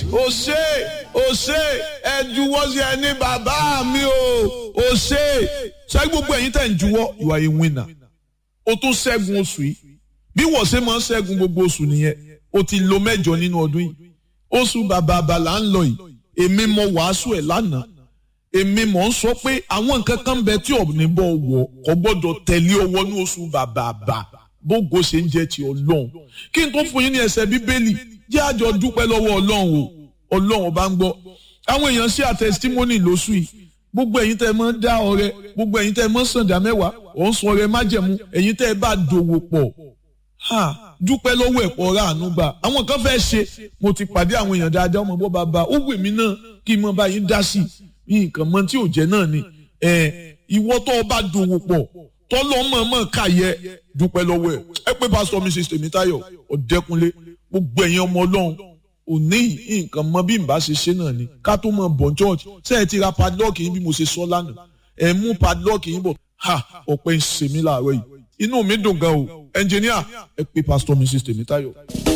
o ṣe o ṣe ẹ juwọ́ sí ẹni bàbá mi o o ṣe ṣé gbogbo ẹ̀yin tẹ̀ ń juwọ́ you are a winner o tún ṣẹ́gun oṣù yìí bí wọ́n ṣe máa ń ṣẹ́gun gbogbo oṣù nìyẹn o ti lo mẹ́jọ nínú ọdún yìí oṣù bàbá àbàlà ń lọ yìí èmi mọ wàásù ẹ̀ lánàá èmi mọ̀ ń sọ pé àwọn nǹkan kan bẹ tí ọ̀nì bọ̀ wọ̀ kò gbọ́dọ̀ tẹ̀lé ọwọ́ ní oṣù bàbá àbà bógo ṣe ń jẹ́ ti ọlọ́run kí n tó fún yín ní ẹsẹ̀ bíbélì jẹ́ àjọ dúpẹ́ lọ́wọ́ ọlọ́run o ọlọ́run bá ń gbọ́ àwọn èèyàn ṣe àtẹ̀sítímọ́nì lóṣù yìí gbogbo ẹ̀yin tẹ́ ẹ máa ń dá ọrẹ gbogbo ẹ̀yin tẹ́ ẹ máa ń sàǹdà mẹ́wàá ò ń sun ọrẹ májẹ̀mú ẹ̀yin tẹ́ ẹ bá dòwò pọ̀ ha dúpẹ́ lọ́wọ́ ẹ̀pọ̀ ọ̀rá àánú gbà àwọn kan fẹ́ ṣe mo ti pàdé àwọn èèyàn dáadáa ọmọ bọ́ bàbá ó wù mí náà kí n mọ báyìí dá sí i nǹkan mọ tí ò jẹ́ náà ni ìwọ tó o bá dòwò pọ̀ tọ́lọ́ mọ̀ọ́mọ̀ káyẹ dúpẹ́ lọ́wọ́ ẹ̀ ẹ pé pásítọ̀ mi ṣe tèmítáyọ̀ ọ̀dẹ́kunlé gbogbo ẹ̀yin ọmọ ọlọ́run òní nǹkan mọ bí n bá ṣe ṣe náà ni ká tó mọ bọ̀ church ṣé ẹ ti ra padlock yín bí mo ṣe sọ lánàá ẹ mú padlock yín bọ̀ ha ọ̀pẹ ń ṣe mí láàárọ̀ yìí inú mi dùn gan o ẹnjìníà ẹ pé pásítọ̀ mi ṣe tèmítáyọ̀.